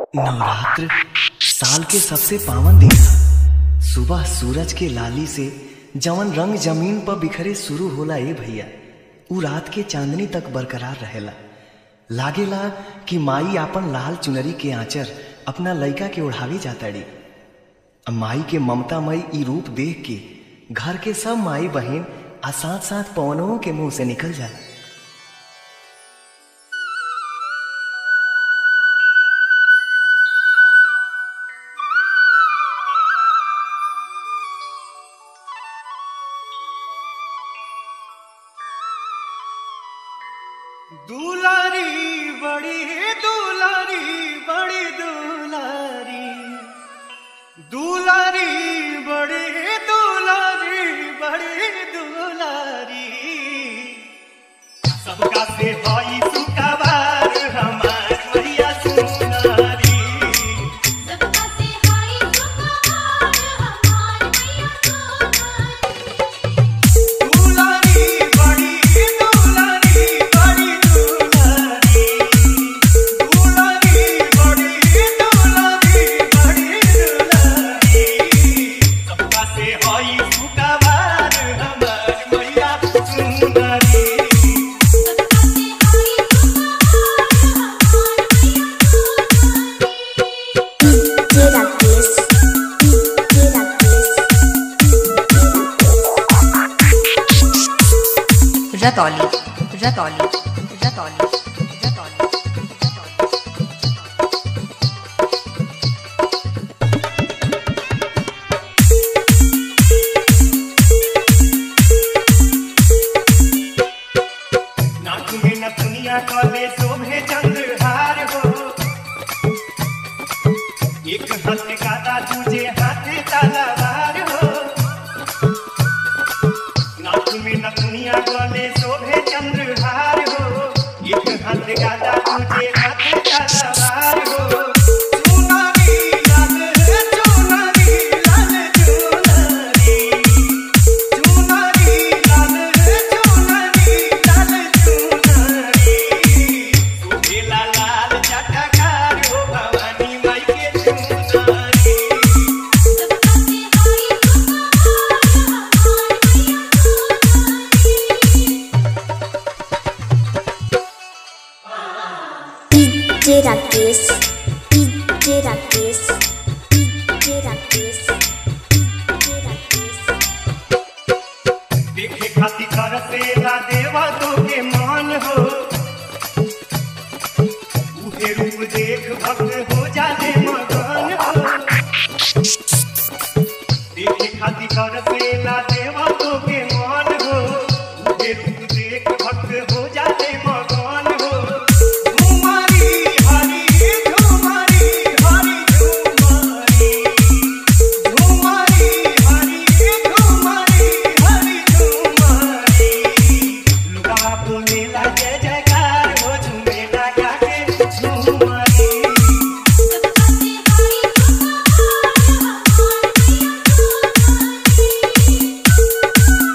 नवरात्र साल के सबसे पावन दिन ह सुबह सूरज के लाली से जवन रंग जमीन पर बिखरे शुरू होला ए भैया उ रात के चांदनी तक बरकरार रहेला लागेला कि माई आपन लाल चुनरी के आंचर अपना लइका के ओढ़ावे जाताड़ी अब माई के ममतामयी ई रूप देख के घर के सब माई बहन आ साथ साथ पवनों के मुंह से निकल जाए दुलारी बड़ी दुलारी बड़ी दुलारी दुलारी बड़ी दुलारी बड़ी दुलारी सबका से भाई सुकवार हमार मैया सुनारी सबका से हाय सुखवार हमार मैया सोनारी दुलारी बड़ी दुलारी बड़ी दुलारी दुलारी बड़ी दुलारी बड़ी दुलारी सबका से हई सुकवार हमार मैया सुनारी सबका से हाय सुखवार हमार मैया सोनारी रतौली रतौली रतौली रतौली नाक में नथुनिया काले शोभे चंद्रहार हो एक हाथ गादा दूजे हाथ तलवार हो नाक में नथुनिया काले शोभे चंद्रहार हो एक हाथ गादा दूजे हाथ तलवार हो चुनरी लाल चुनरी लाल चुनरी चुनरी लाल चुनरी लाल चुनरी सुहेला लाल चटकार हो भवानी माई के चुनरी सबका से हाय सुखवार हमार मैया Sonari DJ Rakesh, DJ Rakesh, DJ Rakesh, DJ Rakesh. देखे खाती कर से ला देवा तो के मान हो उहे रूप देख भक्त हो जाले मगन हो देखे खाती कर से ला देवा तो के मान हो उहे रूप देख भक्त हो जाले मगन हो झुमारी हरी झुमारी हरी झुमारी झुमारी हरी झुमारी हरी झुमारी लुगा बोलेला जय जयकार हो झुमेला गाके झुमारी सबका से हाय सुखवार हमार मैया Sonari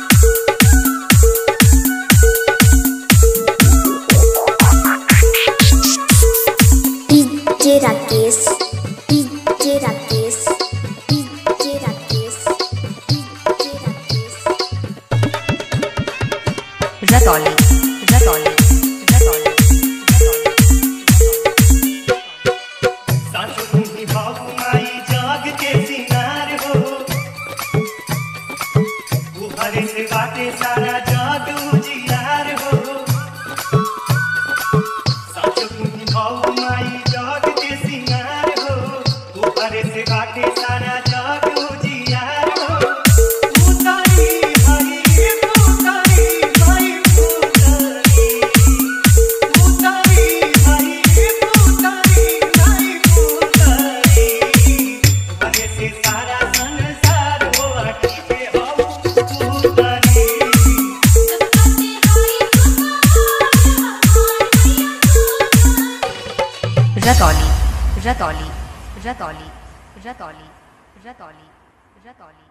DJ Rakesh, DJ Rakesh, DJ Rakesh, DJ Rakesh. Ratauli Ratauli Ratauli सासु तुम्ही भाऊ माई जाग के सिंगार हो उभरे से बाटे सारा जाग उजियार हो सासु तुम्ही भाऊ माई जाग के सिंगार हो उभरे से बाटे सारा जाग उजियार हो उतारी हरी उतारी माई उतारी उतारी हरी उतारी माई उतारी बने से सारा संसार हो अटी पे हो उतारी सबका से हाय सुखवार हमार मैया सोनारी रतौली रतौली रतौली रतौली रतौली रतौली